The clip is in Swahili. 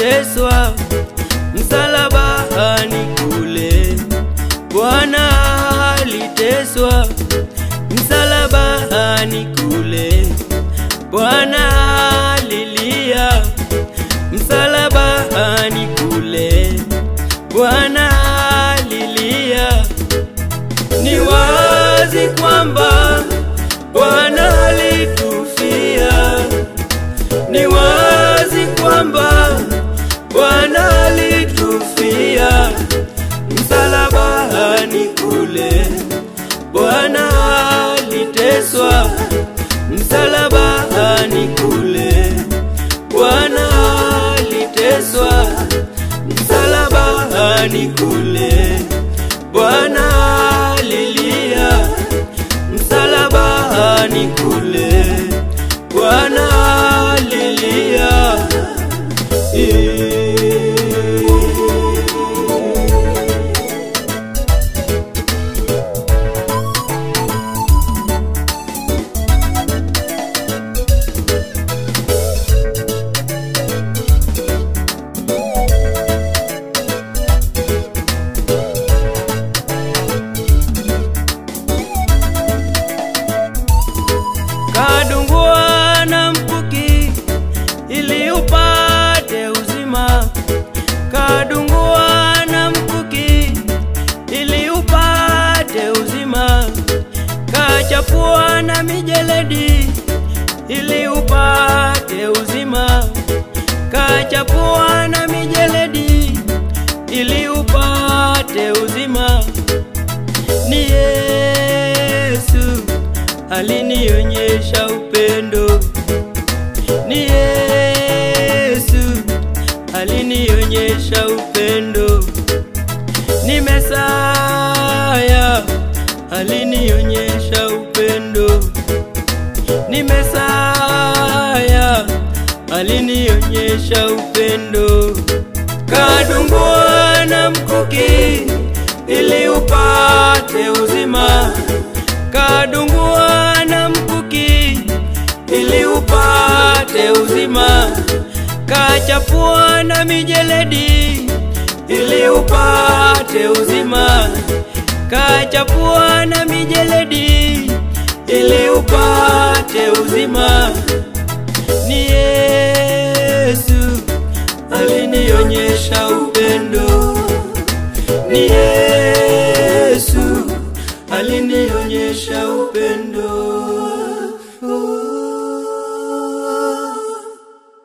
aliteswa msalabani kule. Bwana aliteswa msalabani kule. Bwana alilia msalabani kule. Bwana alilia. Ni wazi kwamba Bwana alitufia. Ni wazi kwamba Bwana alitufia msalabani kule. Bwana aliteswa msalabani kule. Bwana aliteswa msalabani kule. Bwana alilia msalabani kule. Bwana alilia. kadungua na mkuki ili upate uzima, kadungua na mkuki ili upate uzima, kachapua na mijeledi ili upate uzima, kachapua na mijeledi ili upate uzima. Ni Yesu alinionyesha upendo, ni Yesu alinionyesha upendo, ni Mesaya alinionyesha upendo, ni Mesaya alinionyesha upendo, kadungua na mkuki ili upate uzima kadungua na mkuki ili upate uzima, kachapua na mijeledi ili upate uzima, kachapua na mijeledi ili upate uzima. Ni Yesu alinionyesha upendo, ni Yesu alinionyesha upendo.